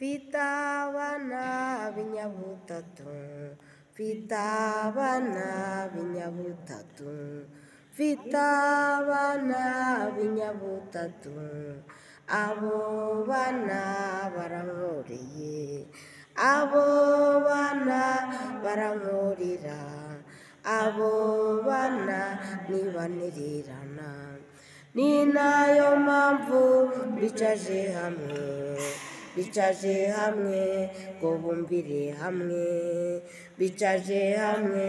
Mfite binyabutatu mfite abana b'inyabutatu mfite abana b'inyabutatu abo bana barankoreye abo bana barankorera abo bana ntibantererana ni nayo mpamvu mbicaje hamwe bicaje hamwe ngo bumvire hamwe bicaje hamwe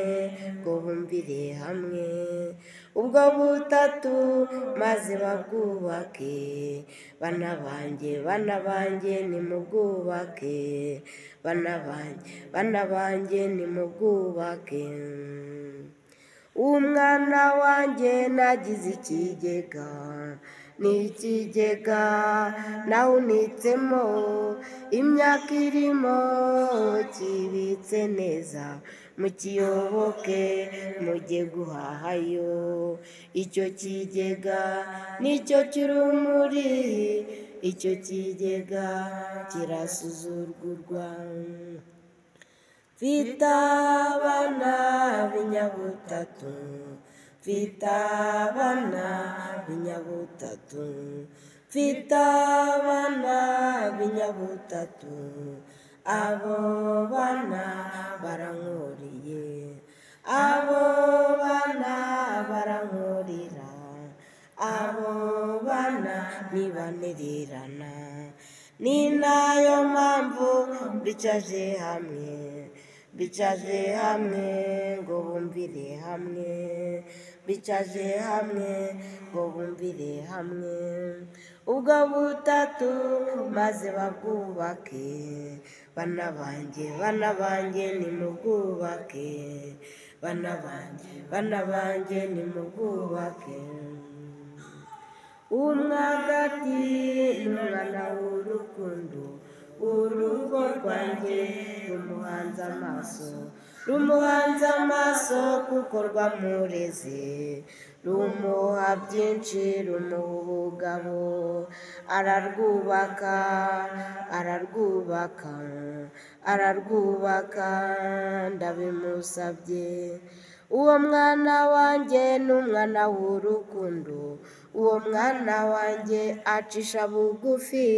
ngo bumvire hamwe ubwo butatu maze babwubake bana banjye bana banjye nimubwubake bana banjye bana banjye nimubwubake umwana wanjye nagize ikigega ni ikigega nawunitsemo imyaka irimo kibitse neza mukiyoboke mujye guhahayo icyo kigega nicyo cy'urumuri icyo kigega kirasuzugurwa mfite abana b'inyabutatu mfite abana b'inyabutatu mfite abana b'inyabutatu abo bana barankuriye abo bana barankurira abo bana ntibantererana ni nayo mpamvu mbicaje hamwe bicaje hamwe ngo bumvire hamwe bicaje hamwe ngo bumvire hamwe ubwo butatu maze babwubake bana banjye bana banjye nimubwubake bana banjye bana banjye nimubwubake umwagati n'umwana w'urukundo urugo rwanjye rumuhanze amaso rumuhanze amaso kuko rwamureze rumuha byinshi rumuha ubugabo ararwubaka ararwubaka ararwubaka ndabimusabye uwo mwana wanjye ni umwana w'urukundo uwo mwana wanjye acisha bugufi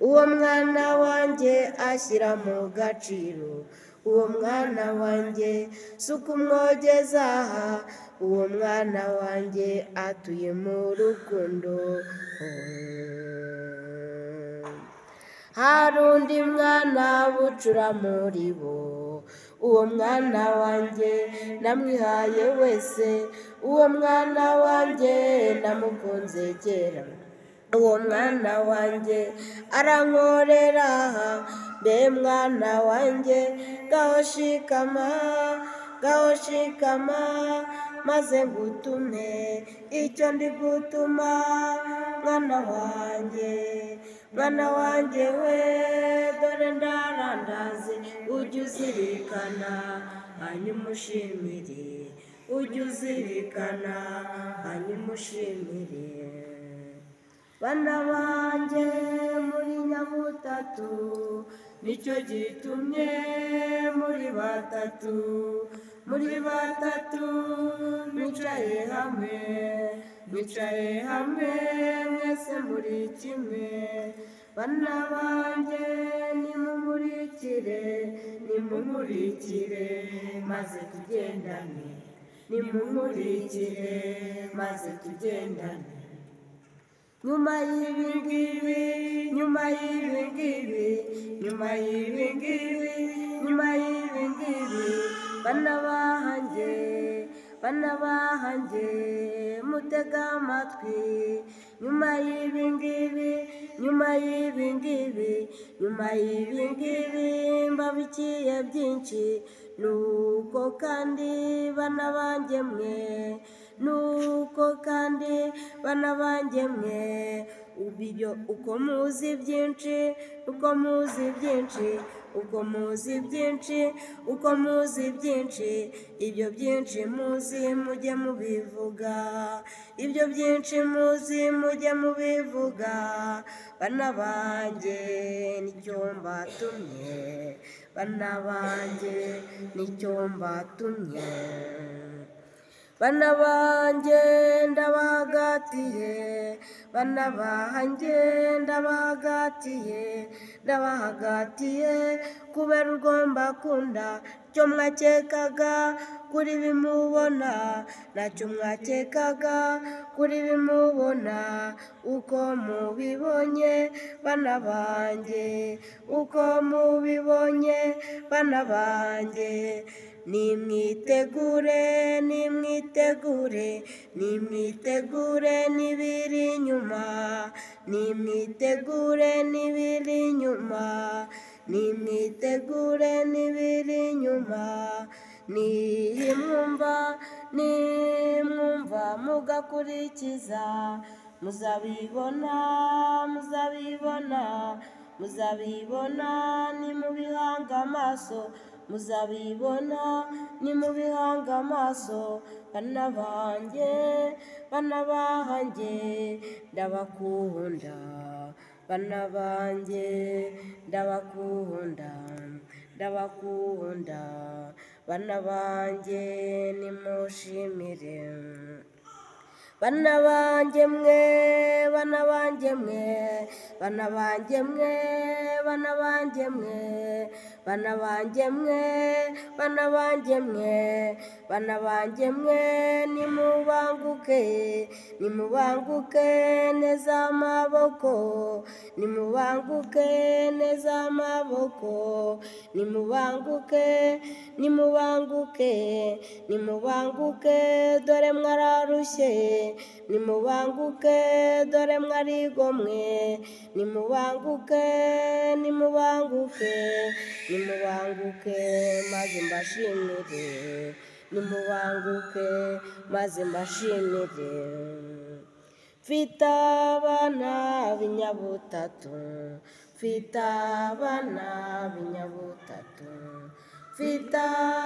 uwo mwana wanjye ashyira mu gaciro uwo mwana wanjye si ukumwogeza aha uwo mwana wanjye atuye mu rukundo hari undi mwana bucura muri bo uwo mwana wanjye namwihaye wese uwo mwana wanjye namukunze kera uwo mwana wanjye arankorera aha mbe mwana wanjye gaho shikama gaho shikama maze ngutume icyo ndi gutuma mwana wanjye mwana wanjye we dore ndarandaze ujye uzirikana hanyuma ushimire ujye uzirikana hanyuma ushimire bana banjye muri nyabutatu nicyo gitumye muri batatu muri batatu mwicaye hamwe mwicaye hamwe mwese muri kimwe bana banjye nimumurikire nimumurikire maze tugendane nimumurikire maze tugendane nyuma y'ibingibi nyuma y'ibingibi nyuma y'ibingibi nyuma y'ibingibi bana bahanjye bana bahanjye mutega amatwi nyuma y'ibingibi nyuma y'ibingibi nyuma y'ibingibi mbabikiye byinshi nuko kandi bana banjye mwe nuko kandi bana banjye mwe ubu ibyo uko muzi byinshi uko muzi byinshi uko muzi byinshi uko muzi byinshi ibyo byinshi muzi mujye mubivuga ibyo byinshi muzi mujye mubivuga bana banjye nicyo mbatumye bana banjye nicyo mbatumye bana banjye ndabahagatiye bana banjye ndabahagatiye ndabahagatiye kubera ugomba kunda icyo mwakekaga kuri bimubona ntacyo mwakekaga kuri bimubona uko mubibonye bana banjye uko mubibonye bana banjye nimwitegure nimwitegure nimwitegure n'ibiri inyuma nimwitegure n'ibiri inyuma nimwitegure n'ibiri inyuma nimwumva nimwumva mugakurikiza muzabibona muzabibona muzabibona nimubihanga amaso muzabibona nimubihanga amaso bana banjye bana banjye ndabakunda bana banjye ndabakunda ndabakunda bana banjye nimushimire bana banjye mwe bana banjye mwe bana banjye mwe bana banjye mwe bana banjye mwe bana banjye mwe bana banjye mwe nimubanguke nimubanguke neza amaboko nimubanguke neza amaboko nimubanguke nimubanguke nimubanguke dore mwararushye nimubanguke dore mwarigomwe nimubanguke nimubanguke nimubanguke maze mbashimire nimubanguke maze mbashimire mfite abana b'inyabutatu mfite abana b'inyabutatu mfite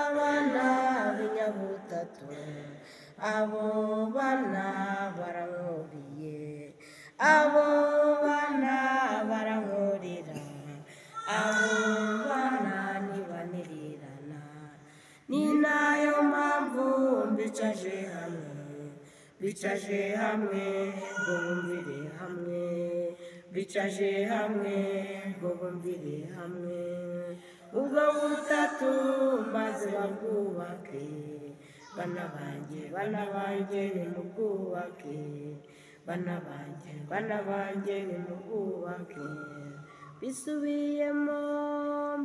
abana b'inyabutatu abo bana barankuriye abo bana barankurira abo bana ntibanirirana ni nayo mpamvu mbicaje hamwe bicaje hamwe ngo bumvire hamwe bicaje hamwe ngo bumvire hamwe ubwo butatu maze babwubake bana banjye bana banjye nimubwubake bana banjye bana banjye nimubwubake bisubiyemo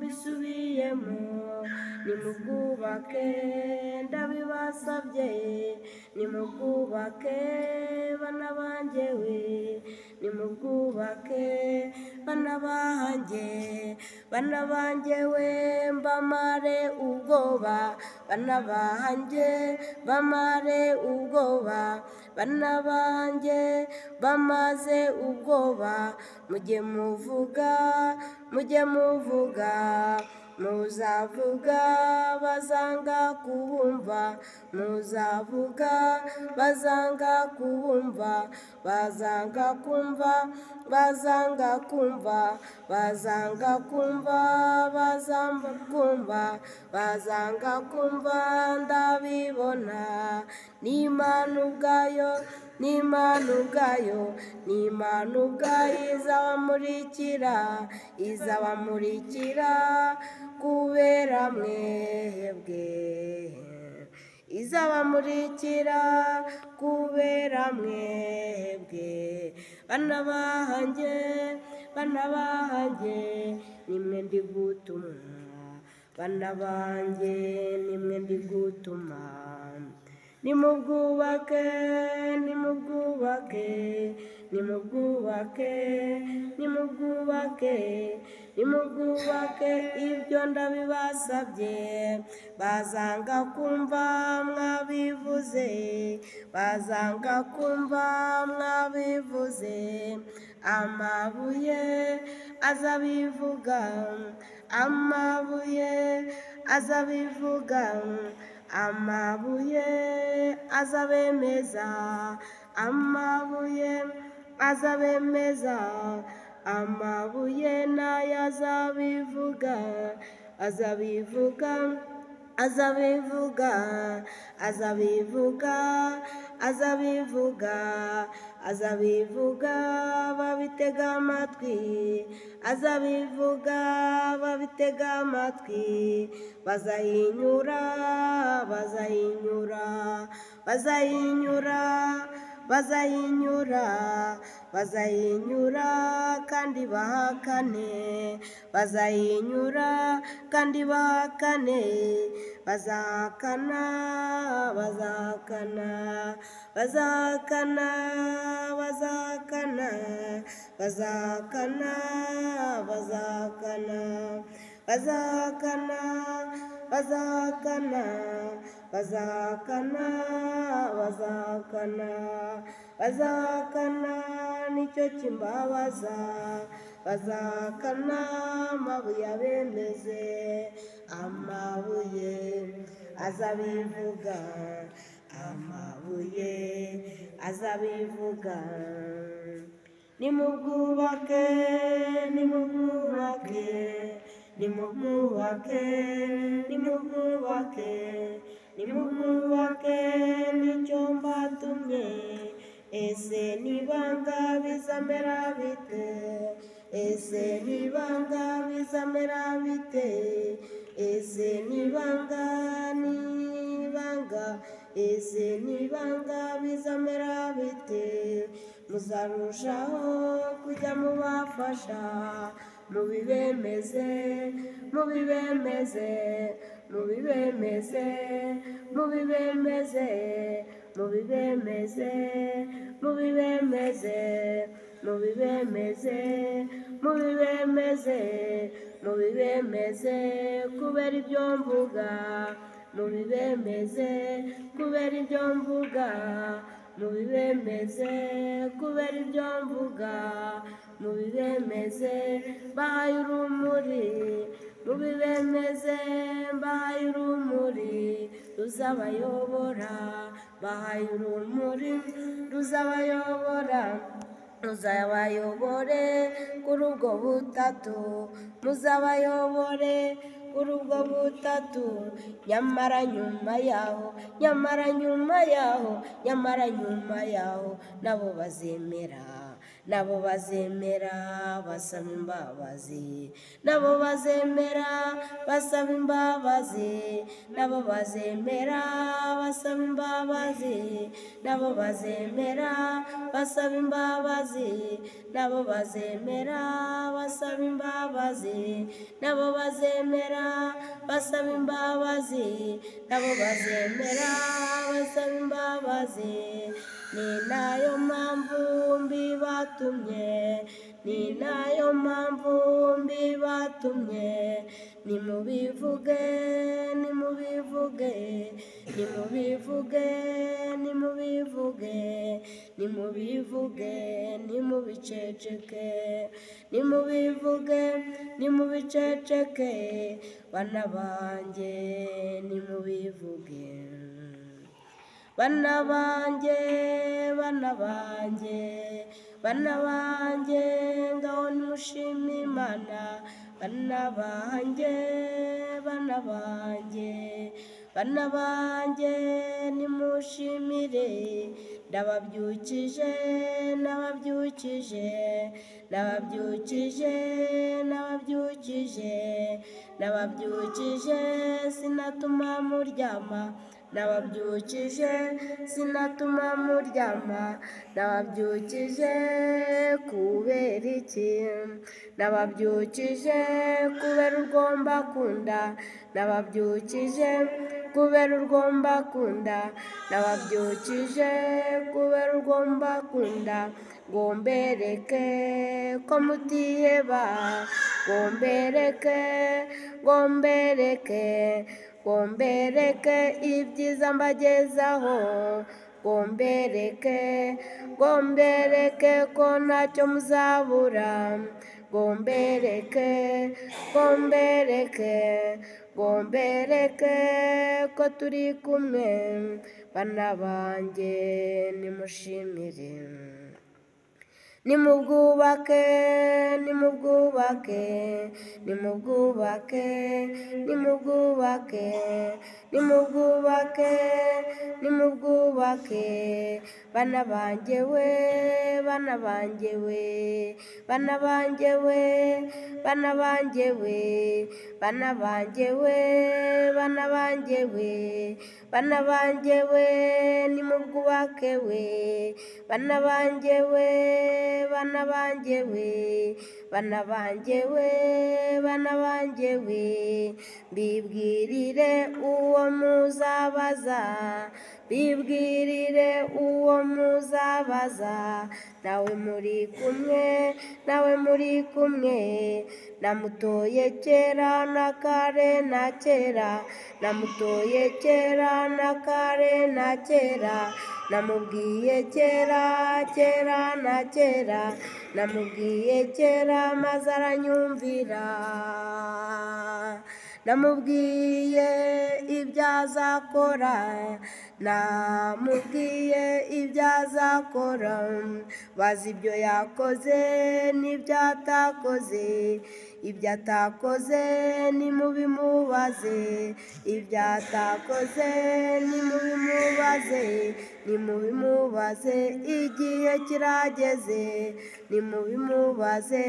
bisubiyemo nimubwubake ndabibasabye nimubwubake bana banjye we nimubwubake bana banjye bana banjye we mbamare ubwoba bana banjye bamare ubwoba bana banjye bamaze ubwoba mujye muvuga mujye muvuga muzavuga bazanga kubumva muzavuga bazanga kubumva bazanga kumva bazanga kumva bazanga kumva bazanga kumva bazanga kumva ndabibona n'imana ubwayo n'imana ubwayo n'imana ubwayo izabamurikira izabamurikira kubera mwebwe izabamurikira kubera mwebwe bana banjye bana banjye nimwe ndi gutuma bana banjye nimwe ndi gutuma nimubwubake nimubwubake nimubwubake nimubwubake nimubwubake ibyo ndabibasabye bazanga kumva mwabivuze bazanga kumva mwabivuze amabuye azabivuga amabuye azabivuga amabuye azabemeza amabuye azabemeza amabuye nayo azabivuga azabivuga azabivuga azabivuga azabivuga azabivuga babitega amatwi azabivuga babitega amatwi bazahinyura bazahinyura bazahinyura bazahinyura bazahinyura kandi bahakane bazahinyura kandi bahakane bazahakana bazahakana bazahakana bazahakana bazahakana bazahakana bazahakana bazahakana bazahakana bazahakana bazahakana nicyo kimbabaza bazahakana amabuye abemeze amabuye azabivuga amabuye azabivuga nimubwubake nimubwubake nimubwubake nimubwubake nimubwubake nicyo mbatumye ese nibanga bizamera bite ese nibanga bizamera bite ese nibanga nibanga ese nibanga bizamera bite muzarushaho kujya mubafasha mubibemeze mubibemeze mubibemeze mubibemeze mubibemeze mubibemeze mubibemeze mubibemeze mubibemeze kubera ibyo mvuga mubibemeze kubera ibyo mvuga mubibemeze kubera ibyo mvuga mubibemeze mbahaye urumuri mubibemeze mbahaye urumuri ruzabayobora mbahaye urumuri ruzabayobora muzabayobore kuri ubwo butatu muzabayobore kuri ubwo butatu nyamara nyuma yaho nyamara nyuma yaho nyamara nyuma yaho nabo bazemera nabo bazemera basaba imbabazi nabo bazemera basaba imbabazi nabo bazemera basaba imbabazi nabo bazemera basaba imbabazi nabo bazemera basaba imbabazi nabo bazemera basaba imbabazi nabo bazemera basaba imbabazi ni nayo mpamvu mbibatumye ni nayo mpamvu mbibatumye nimubivuge nimubivuge nimubivuge nimubivuge nimubivuge nimubiceceke nimubivuge nimubiceceke bana banjye nimubivuge bana banjye bana banjye bana banjye ngaho nimushime imana bana banjye bana banjye bana banjye nimushimire ndababyukije nababyukije nababyukije nababyukije nababyukije sinatuma muryama nababyukije sinatuma muryama nababyukije kubera iki nababyukije kubera urwo mbakunda nababyukije kubera urwomba kunda nababyukije kubera urwomba kunda ngo mbereke ko mutiheba ngo mbereke ngo mbereke ngo mbereke ibyiza mbagezaho ngo mbereke ngo mbereke ko ntacyo muzabura ngo mbereke ngo mbereke ngo mbereke ko turi kumwe bana banjye nimushimire nimubwubake nimubwubake nimubwubake nimubwubake nimubwubake nimubwubake bana banjye we bana banjye we bana banjye we bana banjye we bana banjye we bana banjye we bana banjye we nimubwubake we bana banjye we bana banjye we bana banjye we bana banjye we mbibwirire uwo muzabaza bibwirire uwo muzabaza nawe muri kumwe nawe muri kumwe namutoye kera na kare na kera namutoye kera na kare na kera namubwiye kera kera na kera namubwiye kera maze aranyumvira namubwiye ibyo azakora namubwiye ibyo azakora bazi ibyo yakoze n'ibyo atakoze ibyo atakoze nimubimubaze ibyo atakoze nimubimubaze nimubimubaze igihe kirageze nimubimubaze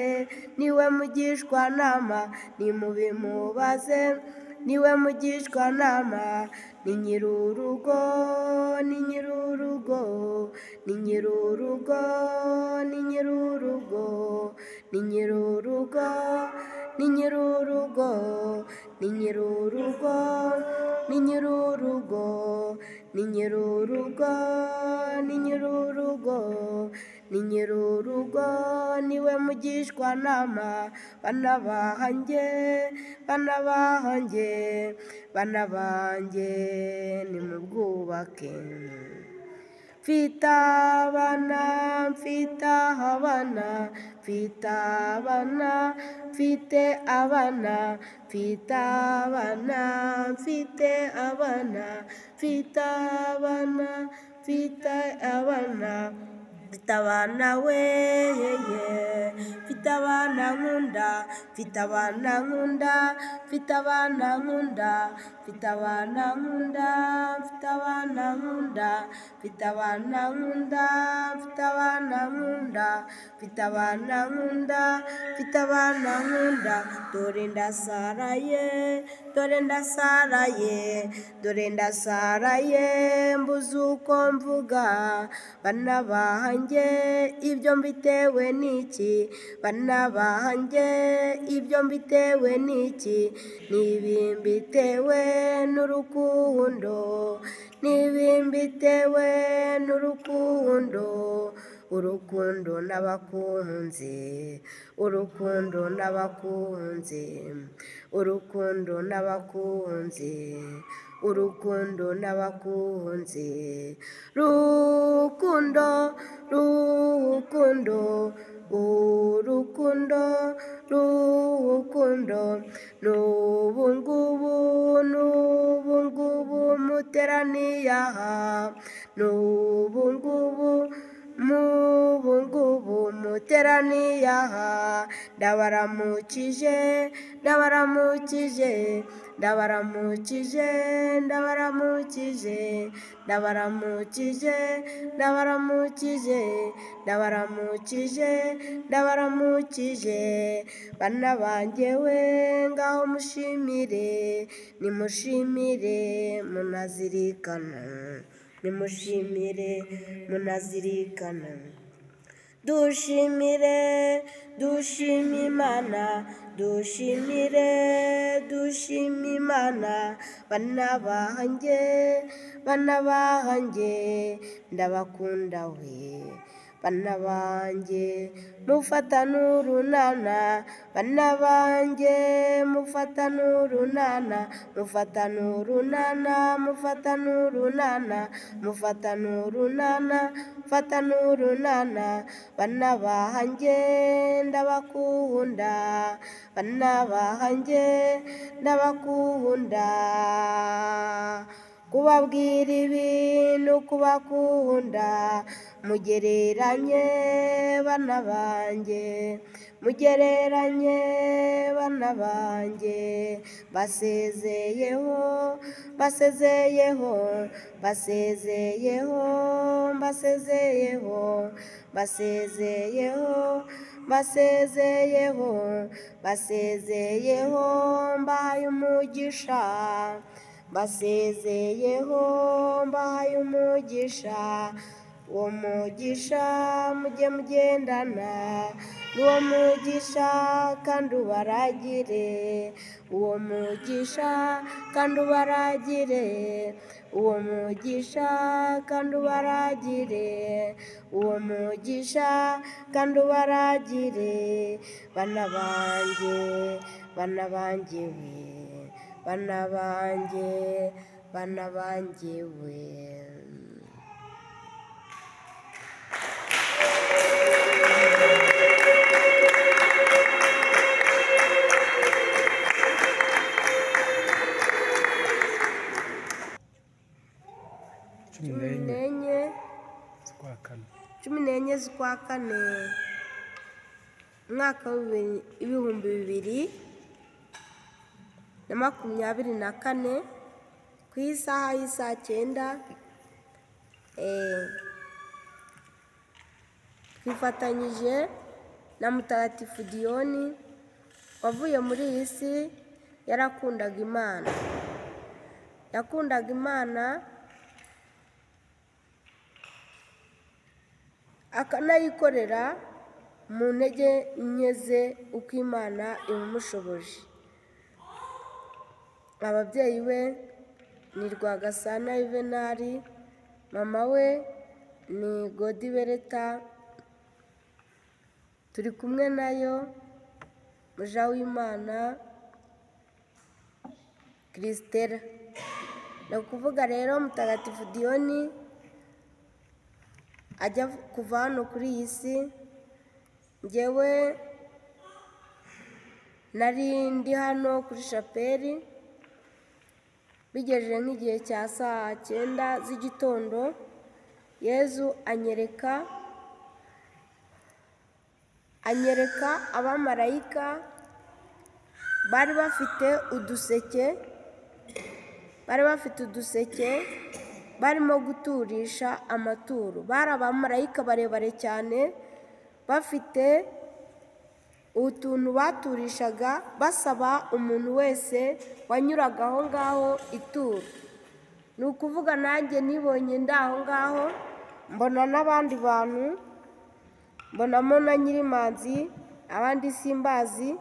niwe mugishwanama nimubimubaze niwe mugishwanama ni nyirurugo ni nyirurugo ni nyirurugo ni nyirurugo ni nyirurugo ni nyirurugo ni nyirurugo ni nyirurugo ni nyirurugo ni nyirurugo ni nyirurugo niwe mugishwanama bana banjye bana banjye bana banjye nimubwubake mfite abana mfite abana mfite abana mfite abana mfite abana mfite abana mfite abana mfite abana mfite abana we mfite abana nkunda mfite abana nkunda mfite abana nkunda mfite abana nkunda mfite abana nkunda mfite abana nkunda mfite abana nkunda mfite abana nkunda mfite abana nkunda dore ndasaraye dore ndasaraye dore ndasaraye mbuze uko mvuga bana banjye ibyo mbitewe n'iki bana banjye ibyo mbitewe n'iki nibi mbitewe n'urukundo nibi mbitewe n'urukundo urukundo n'abakunzi urukundo n'abakunzi urukundo n'abakunzi urukundo n'abakunzi rukundo rukundo urukundo rukundo n'ubu ngubu n'ubu ngubu muteraniye aha n'ubu ngubu mubu ngubu muteraniye aha ndabaramukije ndabaramukije ndabaramukije ndabaramukije ndabaramukije ndabaramukije ndabaramukije ndabaramukije bana banjye we ngaho mushimire nimushimire munazirikana nimushimire munazirikana Dushimire, dushimimana, dushimire, dushimimana, bana banjye, bana banjye, ndabakunda we, bana banjye, mufatane urunana, bana banjye, mufatane urunana, mufatane urunana, mufatane urunana, mufatane urunana, mufatane urunana, bana banjye, ndabakunda, bana banjye, ndabakunda, kubabwira ibintu kubakunda, mugereranye bana banjye, mugereranye bana banjye, basezeyeho, basezeyeho, basezeyeho, basezeyeho, basezeyeho, basezeyeho, basezeyeho, mbahaye umugisha, basezeyeho, mbahaye umugisha, uwo mugisha mujye mugendana n'uwo mugisha kandi ubaragire uwo mugisha kandi ubaragire uwo mugisha kandi ubaragire uwo mugisha kandi ubaragire bana banjye bana banjye we bana banjye bana banjye we cumi cumi n'enye n'enye z'ukwa kane cumi n'enye z'ukwa kane umwaka w'ibibiri- w'ibihumbi bibiri na makumyabiri na kane ku isaha y'isaa cyenda eh, twifatanyije na mutagatifu diyoni wavuye muri iyi si yarakundaga imana yakundaga imana akanayikorera mu ntege nke ze uko imana ibimushoboje ababyeyi be ni rwagasana yuvenali mama we ni godibereta turi kumwe nayo muja w'imana kirisitera ni ukuvuga rero mutagatifu diyoni ajya kuva hano kuri iyi si ngewe nari ndi hano kuri shapeli bigejeje nk'igihe cya saa cyenda z'igitondo yezu anyereka anyereka abamarayika bari bafite uduseke bari bafite uduseke barimo guturisha amaturo bari abamarayika barebare cyane bafite utuntu baturishaga basaba umuntu wese wanyuraga aho ngaho ituro ni ukuvuga nanjye nibonye ndi aho ngaho mbona n'abandi bantu mbonamo na nyirimanzi abandi simbazi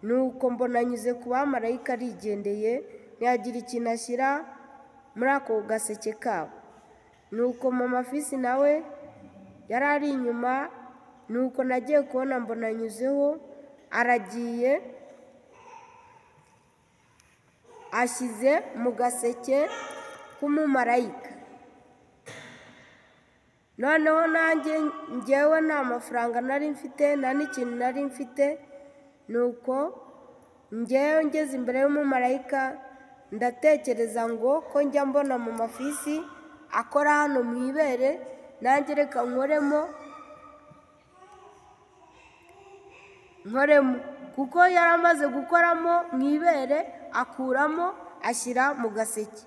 nuko mbona anyuze ku bamarayika arigendeye ntiyagira ikintu ashyira muri ako gaseke kabo nuko mama fisi nawe yari ari inyuma nuko nagiye kubona mbona anyuzeho aragiye ashyize mu gaseke k'umumarayika noneho nanjye ngewe nta mafaranga nari mfite nta n'ikintu nari mfite nuko ngewe ngeze imbere y'umumarayika ndatekereza ngo ko njya mbona mu mafisi akora hano mu ibere nanjye reka nkoremo nkoremo kuko yari amaze gukoramo mu ibere akuramo ashyira mu gaseke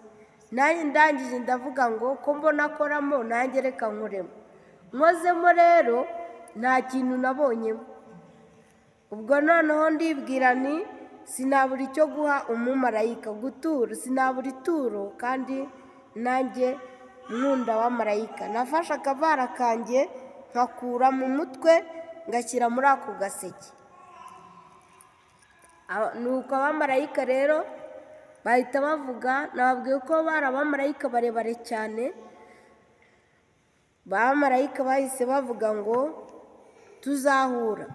nanjye ndangije ndavuga ngo ko mbona akoramo nanjye reka nkoremo nkozemo rero nta kintu nabonyemo ubwo noneho ndibwira nti sinabura icyo guha umumarayika gutura sinabura ituro kandi nanjye mwunda wa marayika nafashe akavara kanjye nkakura mu mutwe ngashyira muri ako gaseke Aba- nuko abamarayika rero bahita bavuga nababwiye ko bari abamarayika barebare cyane abamarayika bahise bavuga ngo tuzahura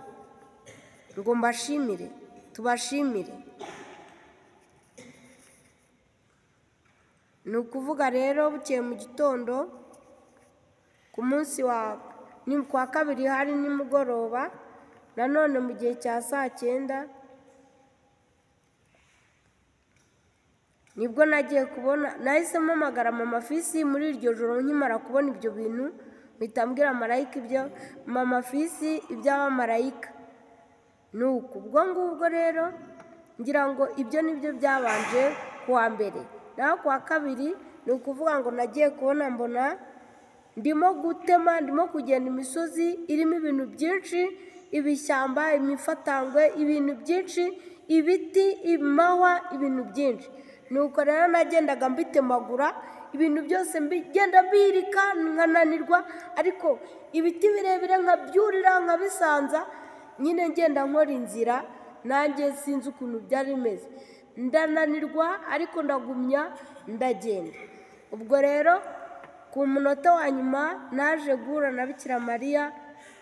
ngo mbashimire tubashimire ni ukuvuga rero bukeye mu gitondo ku munsi wa ni ku wa kabiri hari nimugoroba nanone mu gihe cya saa cyenda nibwo nagiye kubona nahise mpamagara mama fisi muri iryo joro nkimara kubona ibyo bintu mpita mbwira marayika ibyo mama fisi iby'abamarayika ni uku ubwo ngubwo rero ngira ngo ibyo ni byo byabanje ku wa mbere naho ku wa kabiri ni ukuvuga ngo nagiye kubona mbona ndimo gutema ndimo kugenda imisozi irimo ibintu byinshi ibishyamba imifatangwe ibintu byinshi ibiti imahwa ibintu byinshi nuko rero nagendaga mbitemagura ibintu byose mbigenda mbirika nkananirwa ariko ibiti birebire nkabyurira nkabisanza nyine ngenda nkora inzira nanjye sinzi ukuntu byari bimeze ndananirwa ariko ndagumya ndagenda ubwo rero ku munota wa nyuma naje guhura na bikira mariya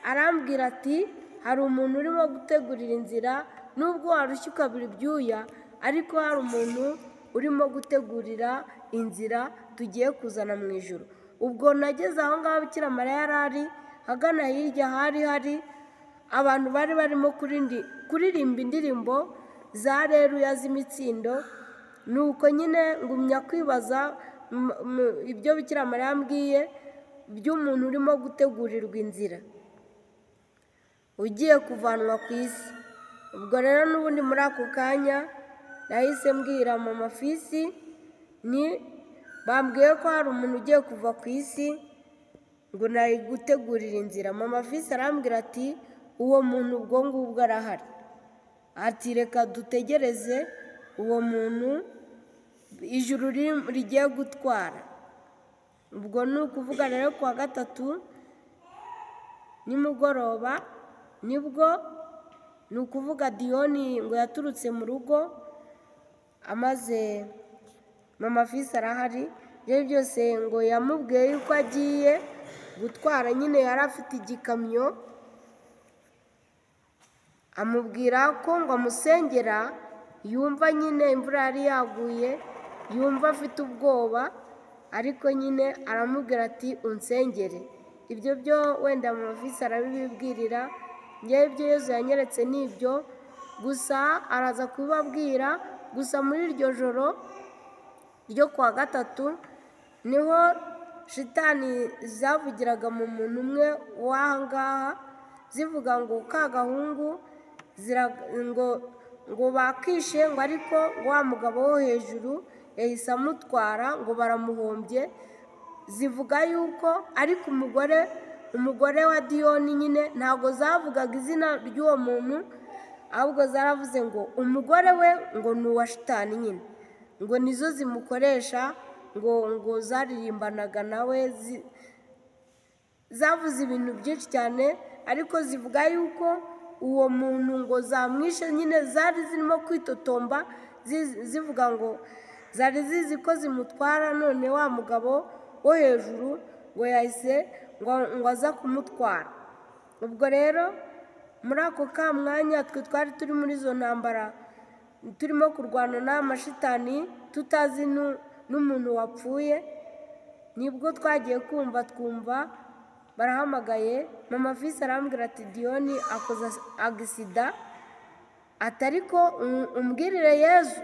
arambwira ati hari umuntu urimo gutegurira inzira nubwo warushye ukabura ibyuya ariko hari umuntu urimo gutegurira inzira tugiye kuzana mu ijoro ubwo nageze aho ngaho bikira mariya yari ari hagana hirya hari hari abantu bari barimo kurindi- kuririmba indirimbo za reruya z'imitsindo ni uko nyine ngumya kwibaza m- m- ibyo bikira mariya yambwiye by'umuntu urimo gutegurirwa inzira ugiye kuvanwa ku isi ubwo rero n'ubundi muri ako kanya nahise mbwira mama fisi ni bambwiye ko hari umuntu ugiye kuva ku isi ngo nari gutegurira inzira mama fisi arambwira ati uwo muntu ubwo ngubwo arahari ati reka dutegereze uwo muntu ijuru ri- rigiye gutwara ubwo ni ukuvuga rero ku wa gatatu nimugoroba nibwo ni ukuvuga diyoni ngo yaturutse mu rugo amaze mama fisi arahari ibyo byose ngo yamubwiye yuko agiye gutwara nyine yari afite igikamyo amubwira ko ngo amusengera yumva nyine imvura yari yaguye yumva afite ubwoba ariko nyine aramubwira ati unsengere ibyo byo wenda mu mavisi arabibibwirira ngewe ibyo yezu yanyeretse ni ibyo gusa araza kubibabwira gusa muri iryo joro ryo kuwa gatatu niho shitani zavugiraga mu muntu umwe w'aha ngaha zivuga ngo ka gahungu zira- ngo ngo bakishe ngo ariko wa mugabo wo hejuru yahise amutwara ngo baramuhombye zivuga yuko ariko umugore umugore wa diyoni nyine ntabwo zavugaga izina ry'uwo muntu ahubwo zaravuze ngo umugore we ngo ni uwa shitani nyine ngo nizo zimukoresha ngo ngo zaririmbanaga nawe zi, zavuze ibintu byinshi cyane ariko zivuga yuko uwo muntu ngo zamwishe nyine zari zirimo kwitotomba zi- zivuga ngo zari zizi ko zimutwara none wa mugabo wo hejuru ngo yahise ngo ngo aza kumutwara ubwo rero muri ako ka mwanya twe twari turi muri izo ntambara turimo kurwana n'amashitani tutazi nu- n'umuntu wapfuye nibwo twagiye kumva twumva barahamagaye mama visi arambwira ati diyoni akoze agisida atari ko um- umbwirire yezu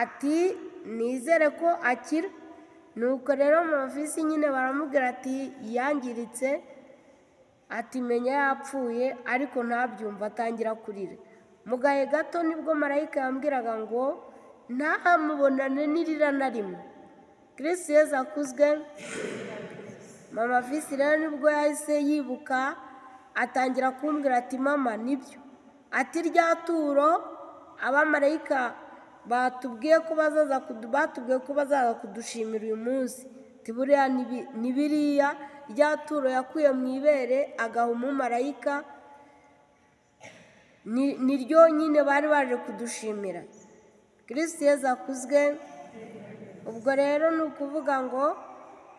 ati nizere ko akira nuko rero mama visi nyine baramubwira ati yangiritse ati menya yapfuye ariko ntabyumva atangira kurira mu gahe gato nibwo marayika yambwiraga ngo ntahamubonane n'irira na rimwe kirisi yezu akuzwe mama visi rero nibwo yahise yibuka atangira kumbwira ati mama nibyo ati rya turo abamarayika batubwiye ko bazaza kudu- batubwiye ko bazaza kudushimira uyu munsi tiburiya ni biriya rya turo yakuye mu ibere agaha umumarayika ni ni ryo nyine bari baje kudushimira kirisiti yezu akuzwe ubwo rero ni ukuvuga ngo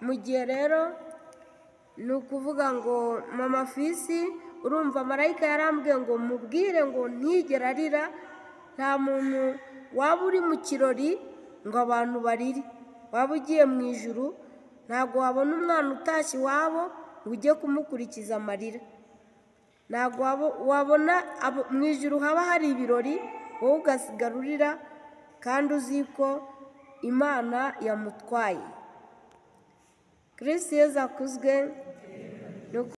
mu gihe rero ni ukuvuga ngo mama fisi urumva marayika yarambwiye ngo mubwire ngo ntigere arira nta muntu waba uri mu kirori ngo abantu barire waba ugiye mu ijuru ntabwo wabona umwana utashye iwabo ngo ujye kumukurikiza amarira ntabwo wabo- wabona abo- mu ijoro haba hari ibirori wowe ugasigara urira kandi uzi ko imana yamutwaye kirisi yeza akuzwe ni uku-